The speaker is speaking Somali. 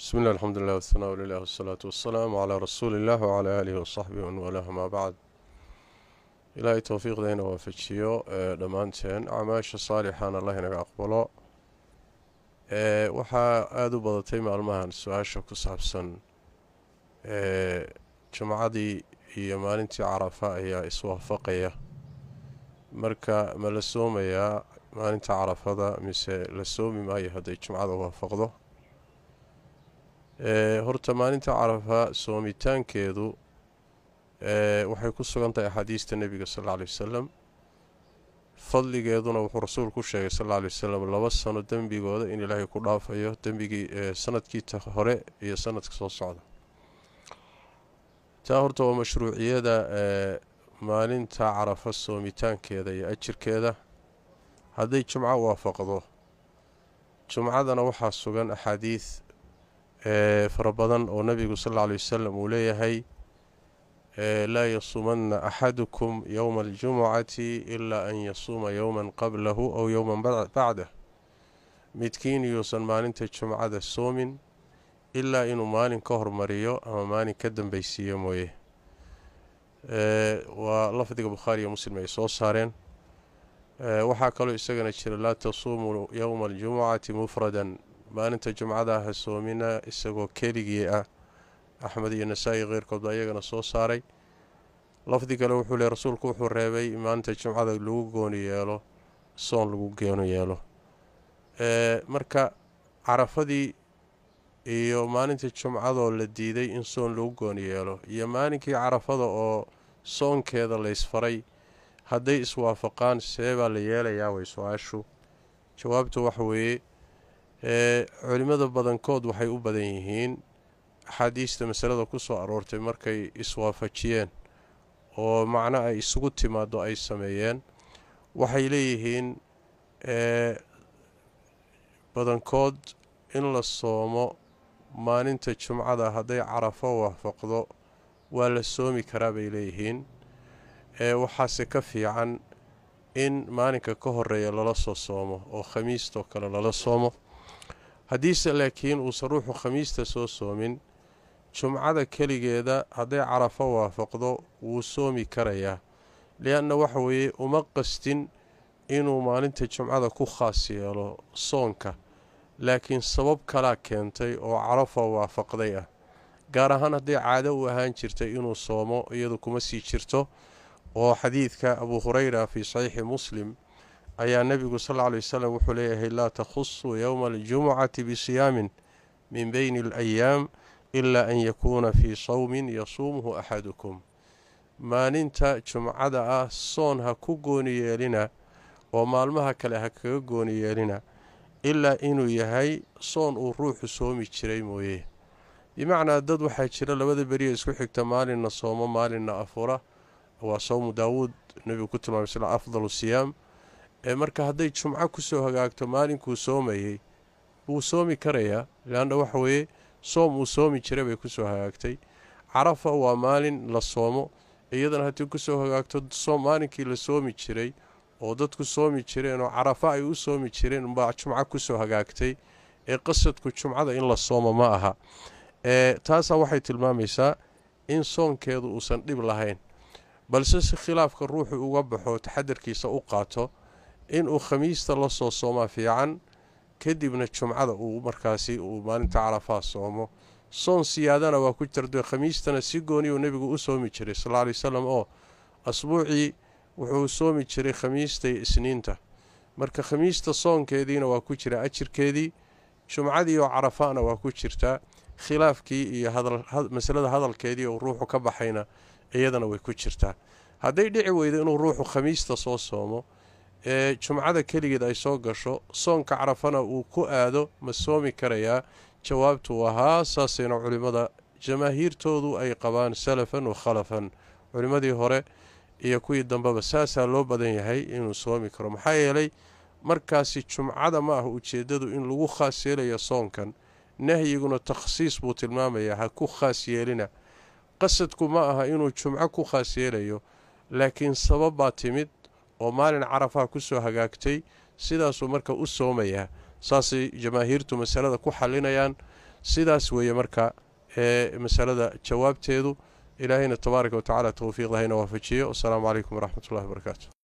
bismi illah alxamdulilah wasanaa lilah wasalaatu wasalaamu calaa rasuuli illah wacalaa aalihi wasaxbihi man waalaah amaa bacd ilaahay towfiiqdayna waafajiyo dhammaanteen acmaasha saalixan allah inaga aqbalo waxaa aada u badatay maalmahan su-aasha ku saabsan jumcadii iyo maalintii carafa ayaa iswaafaqaya marka ma la soomayaa maalinta carafada mise la soomi maayo hadday jumcada waafaqdo horta maalinta carafa soomitaankeedu waxay ku sugan tahay axaadiista nebiga sal alla aley wasalam fadligeeduna wuxuu rasuulku u sheegay sal alla aley wasalam laba sano dembigooda in ilaahay ku dhaafayo dembigii sanadkii hore iyo sanadka soo socda taa horta waa mashruuciyada maalinta carafa soomitaankeeda iyo ajirkeeda hadday jumco waafaqdo jumcadana waxaa sugan axaadiid fara badan oo nebigu sal alla aley wasalam uu leeyahay laa yasuumanna axadukum yowma aljumucati ilaa an yasuuma yowman qablahu aw yowman bacdah midkiin yuusan maalinta jumcada soomin ilaa inuu maalin ka hormariyo ama maalin ka dambeysiiyo mooye waa lafdiga bukhaariiyo muslim ay soo saareen waxaa kaloo isagana jira laa tasuumuu yowma aljumucati mufradan maalinta jumcada ha soomina isagoo keligii ah axmed iyo nasaa-i keyrkood baa iyagana soo saaray lafdi kale wuxuu le rasuulku wuxuu reebay maalinta jumcada lagu gooni yeelo soon lagu gooni yeelo marka carafadii iyo maalinta jumcadoo la diiday in soon lagu gooni yeelo iyo maalinkii carafada oo soonkeeda laysfaray hadday iswaafaqaan see baa la yeelayaa way su-aashu jawaabtu waxa weeye culimmada badankood waxay u badan yihiin axaadiista masalada ku soo aroortay markay iswaafajiyeen oo macno ay isugu timaado ay sameeyeen waxay leeyihiin badankood in la soomo maalinta jumcada hadday carafo waafaqdo waa la soomi karaa bay leeyihiin waxaase ka fiican in maalinka ka horeeya lala soo soomo oo khamiistoo kale lala soomo haddiise laakiin uusan ruuxu khamiista soo soomin jumcada keligeeda hadday carafo waafaqdo wuu soomi karayaa li-anna waxa weeye uma qastin inuu maalinta jumcada ku khaas yeelo soonka laakiin sabab kalaa keentay oo carafo waafaqday ah gaar ahaan hadday caado u ahaan jirtay inuu soomo iyadu kuma sii jirto oo xadiidka abuu hureyra fii saxiixi muslim ayaa nebigu sal lla aley wasalam wuxuu leeyahay laa takhusuu yowma aljumucati bisiyaamin min beyni alayaam ilaa an yakuuna fii sawmin yasuumuhu axadukum maalinta jumcada ah soon ha ku gooni yeelina oo maalmaha kale ha kaga gooni yeelina ilaa inuu yahay soon uu ruuxu soomi jiray mooye bimacnaa dad waxaa jira labada beriya isku xigta maalinna soomo maalinna afura waa sawmu daawuud nebigu ku tilmaamay sl afdalu siyaam ee marka hadday jumco kusoo hagaagto maalinkuu soomayey wuu soomi karayaa leanna waxa weeye soom uu soomi jiray bay kusoo hagaagtay carafa waa maalin la soomo iyadana haddii kusoo hagaagto maalinkii la soomi jiray oo dadku soomi jireen oo carafa ay u soomi jireen umbaa jumco kusoo hagaagtay ee qasadku jumcada in la soomo ma aha ee taasaa waxay tilmaamaysaa in soonkeedu uusan dhib lahayn balse si khilaafka ruuxu uga baxo taxadarkiisa u qaato inuu khamiista la soo soomaa fiican kadibna jumcada uu markaasi uu maalinta carafaa soomo soon siyaadana waa ku jirto khamiistana si gooniyu nebigu u soomi jiray sal lla ley wasalam oo asbuucii wuxuu soomi jiray khamiista iyo isniinta marka khamiista soonkeediina waa ku jira ajirkeedii jumcadii oo carafaana waa ku jirtaa khilaafkii iyo masalada hadalkeedii oo ruuxu ka baxayna iyadana way ku jirtaa hadday dhici weydo inuu ruuxu khamiista soo soomo ee jumcada keligeed ay soo gasho soonka carafana uu ku aado ma soomi karayaa jawaabtu ahaa saasayna culimmada jamaahiirtoodu ay qabaan salafan wa khalafan culimmadii hore iyo kuwii dambeba saasaa loo badan yahay inuu soomi karo maxaa yeelay markaasi jumcada ma ah ujeeddadu in lagu khaas yeelayo soonkan nahyiguna takhsiis buu tilmaamayaa ha ku khaas yeelina qasadku ma aha inuu jumco ku khaas yeelayo laakiin sabab baa timid oo maalin carafaha kusoo hagaagtay sidaasuu marka u soomayaa saasay jamaahiirtu masalada ku xalinayaan sidaas weeye marka ee masalada jawaabteedu ilaahayna tabaaraka wa tacaala towfiiq lahayna waafajiyo wasalaamu calaykum waraxmat ullahi wabarakaatu